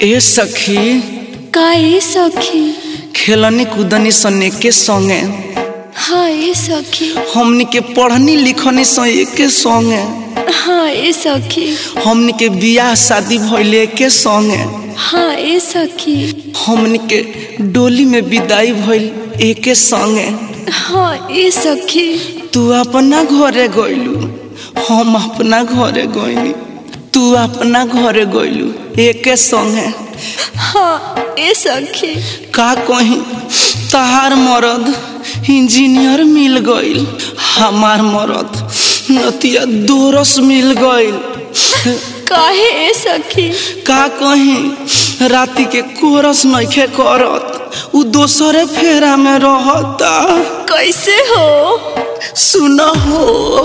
ए सखी का ए सखी खेलनी कूदनी सने के संगे हाँ ए सखी हमनी के पढ़नी लिखनी सने के संगे हाँ ए सखी हमनी के बियाह शादी भइले के संगे हाँ ए सखी हमनी के डोली में विदाई भइल एके संगे हाँ ए सखी तू अपना घरे गइलू हम अपना घरे गइनी तू अपना घरे गइलू एके संगे हाँ ए सखी का कहीं तहार मरद इंजीनियर मिल गइल हमार मरद नतिया दोरस मिल गइल काहे ए सखी का कहीं राती के कोरस नइखे करत उ दोसरे फेरा में रहता कैसे हो सुन हो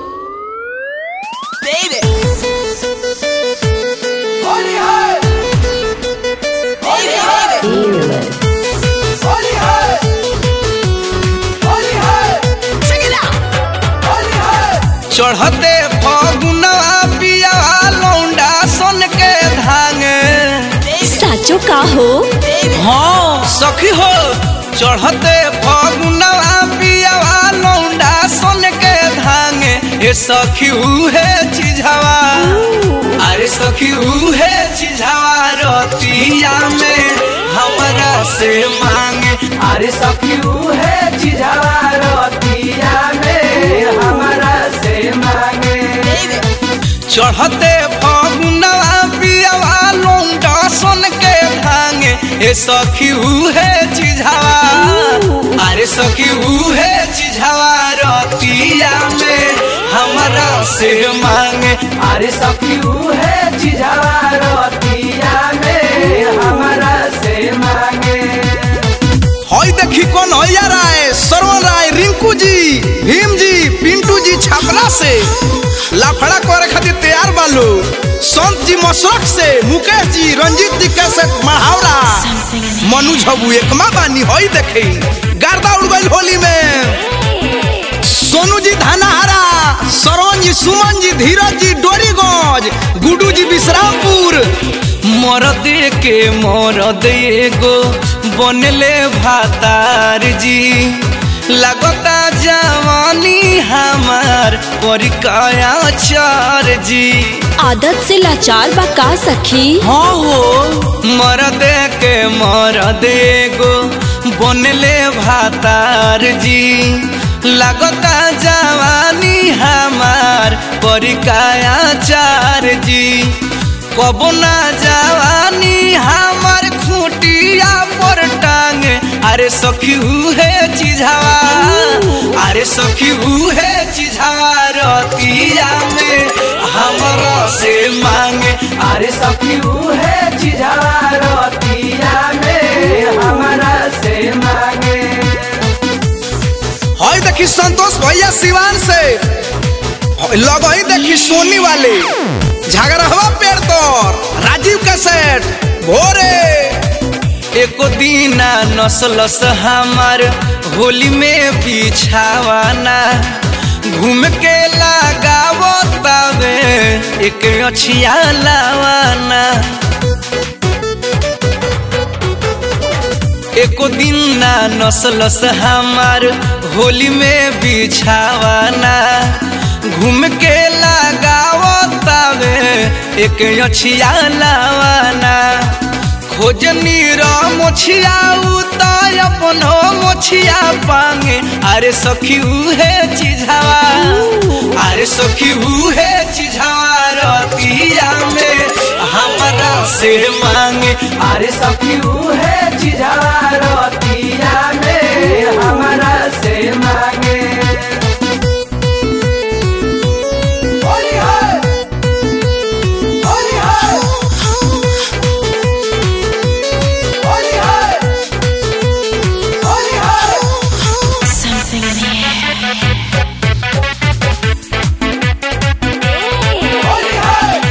चढ़ते फगुनवा पिया लौंडा सन के धांगे साचो का हो हाँ सखी हो चढ़ते फगुनवा पियावा लौंडा सन के धांगे ए सखी उहे चिझावा अरे सखी उहे चिझावा रतिया में हमरा से मांगे अरे सखी उहे चिझावा रतिया में हमरा से मांगे चढ़ते फगुनवा पियावा लौंडा सन के धांगे ए सखी उहे चिझावा अरे सखी उहे चिझावा रतिया में हमरा से मांगे अरे सखी उहे चिझावा रतिया में हमरा से मांगे हई देखी कौन हैया राय सरवन राय रिंकू जी भीम जी पिंटू जी छापरा से लाफड़ा करे खातिर तैयार बालू संत जी मसरख से मुकेश जी रंजीत जी कैसे मढ़ावरा मनु झबू एकमा बानी हई देखे गर्दा उड़ गइल होली में सोनू जी धनाहरा सरवन जी सुमन जी धीरज जी डोरीगंज गुडू जी विश्रामपुर मरद के मरद एगो बनले भातार जी लगता जवानी हमार परिकाया चार जी आदत से लाचार बा का सखी हाँ हो मरद के मरद एगो बनले भातार जी लगता जवानी हमार परिकाया चार जी कबो ना जवानी हमार खूटिया पर टांगे अरे सखी उहे चिझावा अरे सखी उहे चिझावा रतिया में हमरा से मांगे अरे सखी उहे चिझावा रतिया में हमरा से मांगे हई देखी संतोष भैया सिवान से लगही देखी सोनी वाले झगड़वा पेड़ तोर राजीव का सेठ भोरे एको दीना नसलस हमार होली में बिछावाना घूम के लगावो तबे एक अछिया लावाना एको दिन ना नसलस हमार होली में बिछावाना घूम के लगावो तबे एक अछिया लावाना खोजनी रा मोछिया उताय अपनो मोछिया पांगे अरे सखी उहे चिझावा अरे सखी उहे चिझावा रतिया में हमरा से मांगे अरे सखी उहे चिझावा रतिया में हमरा से मांगे होली है होली है होली है होली है होली है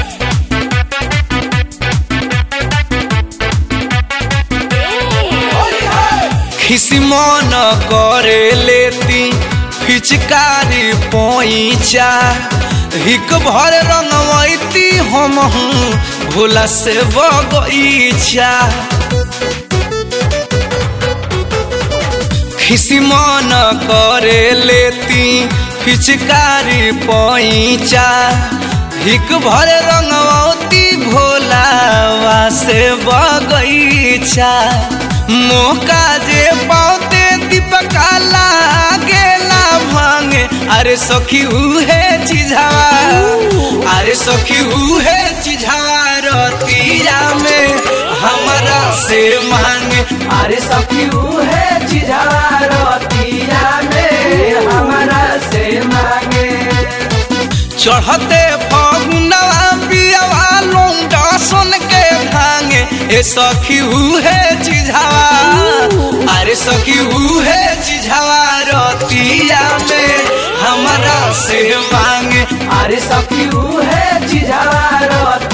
होली है खिसी मन करे लेती फिचकारी पोईचा हिक भर रंगवैती हम हूँ भोला से बगीचा खिसी मन करे लेती फिचकारी पैचा हिक भर रंगवती भोलावा से बगीचा मौका जे पाते दीपका लागेला भांगे अरे सखी उहे चिझावा अरे सखी उहे चिझावा रतिया में हमारा से मांगे अरे सखी उहे चिझावा रतिया में हमारा से मांगे चढ़ते फगुनवा पियावा लौंडा सन के भांगे ए सखी उहे चिझावा अरे सखी उहे चिझावा रतिया में हमारा से मांगे अरे सखी उहे चिझावा रतिया